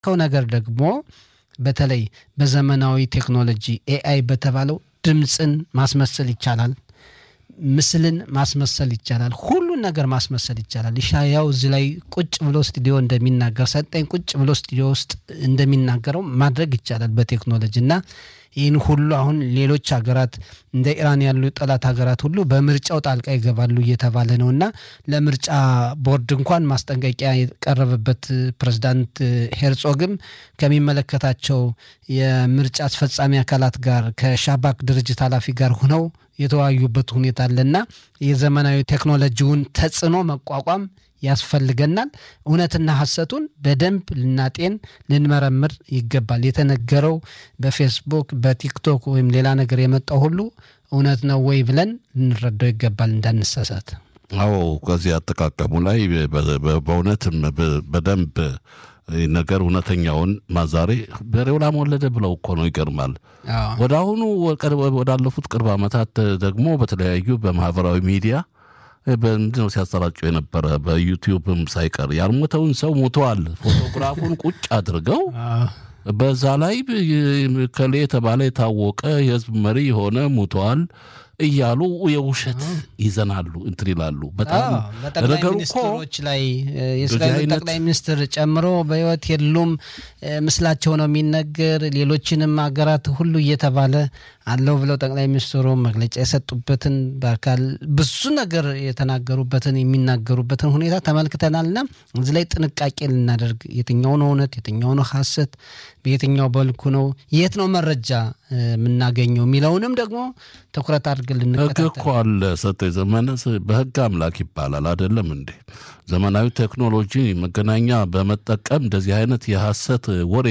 ከው ነገር ደግሞ በተለይ በዘመናዊ ቴክኖሎጂ ኤአይ በተባለው ድምፅን ማስመሰል ይቻላል። ምስልን ማስመሰል ይቻላል። ሁሉን ነገር ማስመሰል ይቻላል። ኢሻያው እዚህ ላይ ቁጭ ብሎ ስቱዲዮ እንደሚናገር ሰጠኝ ቁጭ ብሎ ስቱዲዮ ውስጥ እንደሚናገረው ማድረግ ይቻላል በቴክኖሎጂ እና ይህን ሁሉ አሁን ሌሎች ሀገራት እንደ ኢራን ያሉ ጠላት ሀገራት ሁሉ በምርጫው ጣልቃ ይገባሉ እየተባለ ነው እና ለምርጫ ቦርድ እንኳን ማስጠንቀቂያ የቀረበበት ፕሬዝዳንት ሄርጾግም ከሚመለከታቸው የምርጫ አስፈጻሚ አካላት ጋር ከሻባክ ድርጅት ኃላፊ ጋር ሆነው የተወያዩበት ሁኔታ አለና የዘመናዊ ቴክኖሎጂውን ተጽዕኖ መቋቋም ያስፈልገናል። እውነትና ሐሰቱን በደንብ ልናጤን ልንመረምር ይገባል። የተነገረው በፌስቡክ በቲክቶክ ወይም ሌላ ነገር የመጣው ሁሉ እውነት ነው ወይ ብለን ልንረዳው ይገባል እንዳንሳሳት። አዎ ከዚህ አጠቃቀሙ ላይ በእውነትም በደንብ ነገር እውነተኛውን ማዛሬ በሬው ላም ወለደ ብለው እኮ ነው። ይገርማል። ወደ አሁኑ ወዳለፉት ቅርብ ዓመታት ደግሞ በተለያዩ በማህበራዊ ሚዲያ በምንድን ነው ሲያሰራጩ የነበረ በዩቲዩብም ሳይቀር ያልሞተውን ሰው ሞተዋል ፎቶግራፉን ቁጭ አድርገው በዛ ላይ ከሌ የተባለ የታወቀ የህዝብ መሪ የሆነ ሞተዋል እያሉ የውሸት ይዘናሉ እንትን ይላሉ። በጣም በጠቅላይ ሚኒስትሮች ላይ የእስራኤል ጠቅላይ ሚኒስትር ጨምሮ በህይወት የሉም ምስላቸው ነው የሚነገር። ሌሎችንም ሀገራት ሁሉ እየተባለ አለው ብለው ጠቅላይ ሚኒስትሩ መግለጫ የሰጡበትን በአካል ብዙ ነገር የተናገሩበትን የሚናገሩበትን ሁኔታ ተመልክተናልና እዚህ ላይ ጥንቃቄ ልናደርግ የትኛው ነው እውነት፣ የትኛው ነው ሀሰት፣ በየትኛው በልኩ ነው የት ነው መረጃ የምናገኘው የሚለውንም ደግሞ ትኩረት አድርገን ልንከታተል ህግ እኮ አለ። ሰጠ ዘመነ በህግ አምላክ ይባላል አይደለም እንዴ? ዘመናዊ ቴክኖሎጂ መገናኛ በመጠቀም እንደዚህ አይነት የሐሰት ወሬ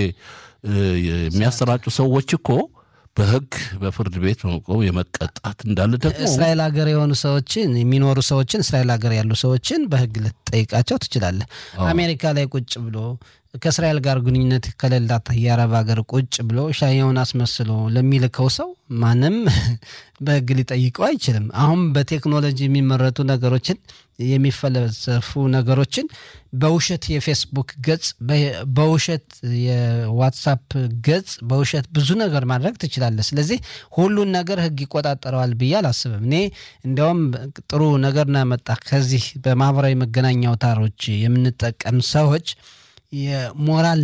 የሚያሰራጩ ሰዎች እኮ በህግ በፍርድ ቤት በመቆም የመቀጣት እንዳለ ደግሞ እስራኤል ሀገር የሆኑ ሰዎችን የሚኖሩ ሰዎችን እስራኤል ሀገር ያሉ ሰዎችን በህግ ልትጠይቃቸው ትችላለህ። አሜሪካ ላይ ቁጭ ብሎ ከእስራኤል ጋር ግንኙነት ከሌላት የአረብ ሀገር ቁጭ ብሎ ሻየውን አስመስሎ ለሚልከው ሰው ማንም በህግ ሊጠይቀው አይችልም። አሁን በቴክኖሎጂ የሚመረቱ ነገሮችን የሚፈለሰፉ ነገሮችን በውሸት የፌስቡክ ገጽ፣ በውሸት የዋትሳፕ ገጽ፣ በውሸት ብዙ ነገር ማድረግ ትችላለህ። ስለዚህ ሁሉን ነገር ህግ ይቆጣጠረዋል ብዬ አላስብም። እኔ እንዲያውም ጥሩ ነገር ነው ያመጣ ከዚህ በማህበራዊ መገናኛ አውታሮች የምንጠቀም ሰዎች የሞራል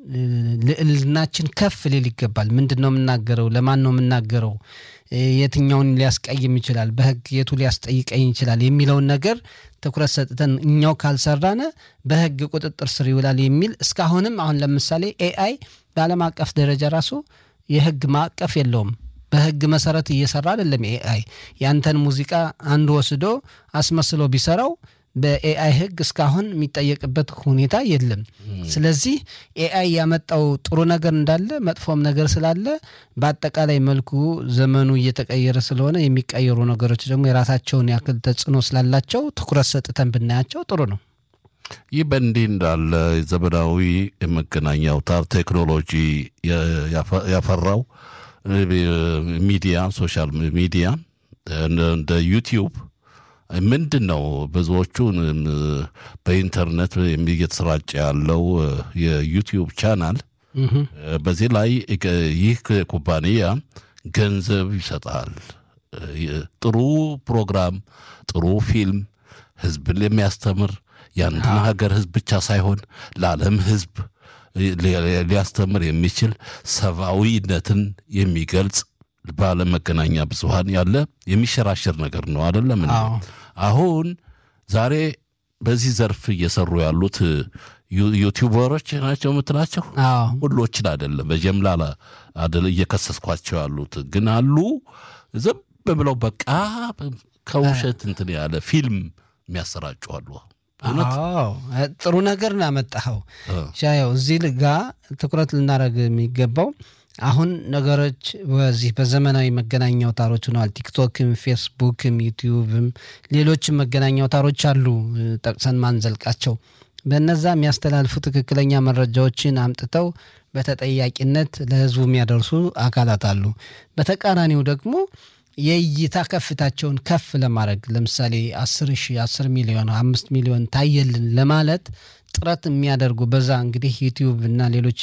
ልዕልናችን ከፍ ሊል ይገባል። ምንድን ነው የምናገረው? ለማን ነው የምናገረው? የትኛውን ሊያስቀይም ይችላል? በህግ የቱ ሊያስጠይቀኝ ይችላል? የሚለውን ነገር ትኩረት ሰጥተን እኛው ካልሰራነ በህግ ቁጥጥር ስር ይውላል የሚል እስካሁንም አሁን ለምሳሌ ኤአይ በዓለም አቀፍ ደረጃ ራሱ የህግ ማዕቀፍ የለውም። በህግ መሰረት እየሰራ አይደለም። ኤአይ ያንተን ሙዚቃ አንድ ወስዶ አስመስሎ ቢሰራው በኤአይ ህግ እስካሁን የሚጠየቅበት ሁኔታ የለም። ስለዚህ ኤአይ ያመጣው ጥሩ ነገር እንዳለ መጥፎም ነገር ስላለ በአጠቃላይ መልኩ ዘመኑ እየተቀየረ ስለሆነ የሚቀየሩ ነገሮች ደግሞ የራሳቸውን ያክል ተጽዕኖ ስላላቸው ትኩረት ሰጥተን ብናያቸው ጥሩ ነው። ይህ በእንዲህ እንዳለ ዘመናዊ የመገናኛ አውታር ቴክኖሎጂ ያፈራው ሚዲያ ሶሻል ሚዲያ እንደ ዩቲዩብ ምንድን ነው ብዙዎቹን በኢንተርኔት እየተሰራጨ ያለው የዩቲዩብ ቻናል በዚህ ላይ ይህ ኩባንያ ገንዘብ ይሰጣል። ጥሩ ፕሮግራም፣ ጥሩ ፊልም ህዝብን የሚያስተምር የአንድን ሀገር ህዝብ ብቻ ሳይሆን ለዓለም ህዝብ ሊያስተምር የሚችል ሰብአዊነትን የሚገልጽ በዓለም መገናኛ ብዙኃን ያለ የሚሸራሸር ነገር ነው አይደለም። አሁን ዛሬ በዚህ ዘርፍ እየሰሩ ያሉት ዩቲዩበሮች ናቸው የምትላቸው ሁሎችን አይደለም፣ በጀምላ አደለ እየከሰስኳቸው ያሉት ግን አሉ ዝም ብለው በቃ ከውሸት እንትን ያለ ፊልም የሚያሰራጩ አሉ። ጥሩ ነገር ነው ያመጣኸው ሻየው። እዚህ ጋ ትኩረት ልናደርግ የሚገባው አሁን ነገሮች በዚህ በዘመናዊ መገናኛ አውታሮች ሆነዋል። ቲክቶክም፣ ፌስቡክም፣ ዩቲዩብም ሌሎችም መገናኛ አውታሮች አሉ ጠቅሰን ማንዘልቃቸው። በነዛ የሚያስተላልፉ ትክክለኛ መረጃዎችን አምጥተው በተጠያቂነት ለህዝቡ የሚያደርሱ አካላት አሉ። በተቃራኒው ደግሞ የእይታ ከፍታቸውን ከፍ ለማድረግ ለምሳሌ አስር ሺህ አስር ሚሊዮን አምስት ሚሊዮን ታየልን ለማለት ጥረት የሚያደርጉ በዛ እንግዲህ ዩቲዩብ እና ሌሎች